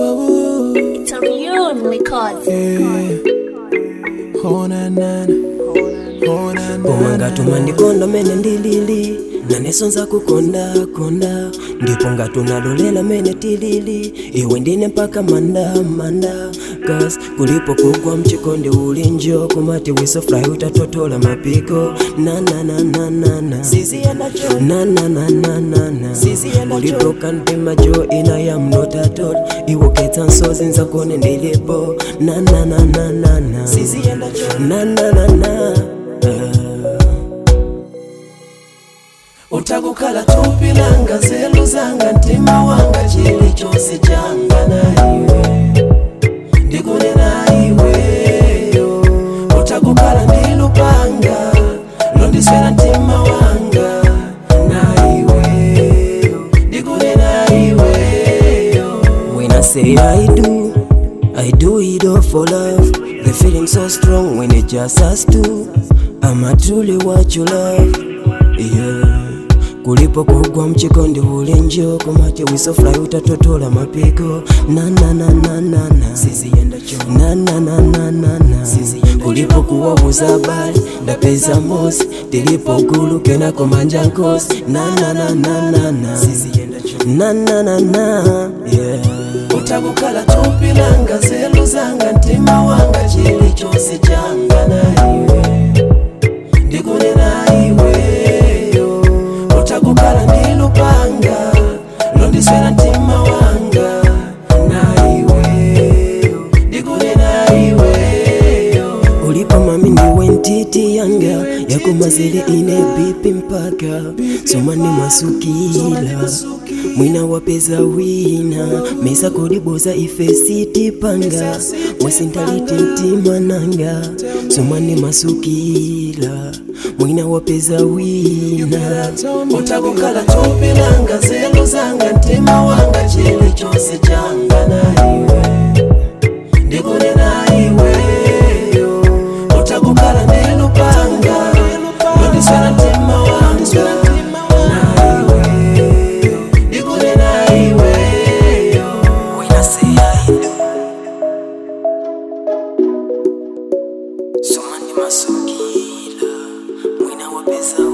It's a real record. Oh na na na. Oh na na koma na. ngatuma ndikonda mene ndilili nanesonza kukonda konda ndipo ngatunalolela mene tilili iwe ndine mpaka manda manda kas kulipo kugwa mchikondi ulinjo kumati wisofly utatotola mapiko nananananana nananananana ulipoka ndima jo ina ya mnotatol iwoketsa nsozi nzakone ndilipo nananananana nananana utakukhala thupi langa nzeru zanga mtima wanga chili chonse changa na iwe ndikunena iweyo utakukhala ndi lupanga londiswera mtima wanga na iweyo ndikunena iweyo When I say I do, I do it all for love. The feeling so strong when it just us two. I'm a truly what you love, yeah. kulipo kugwa mchikondi ulinjo kumati wisofly utatotola mapiko nananananana nananananana kulipo kuwabuza habari ndapeza mosi tilipo gulu kenako manja nkosi nananananana nananana yeah. utakukhala thupi langa nzeru zanga mtima wanga chili chonse changa na iwe ndikunena iweyo utakukhala ndi lupanga londiswera mtima wanga na iweyo ndikunena iweyo ulipo mami ndiwe ntiti yanga yakumazile ine bipi mpaka somani masukila mwina wapeza wina mesa kodiboza ife sitipanga mwasintalite mtima nanga somani masukila mwina wapeza wina utakukhala thupi langa nzeru zanga mtima wanga chili chonse changa na iwe ndikunena iweyo utakukhala ndi lupanga londiswera mtima wanga na iweyo ndikunena iweyo When I say I do, somani masukila mwina wapeza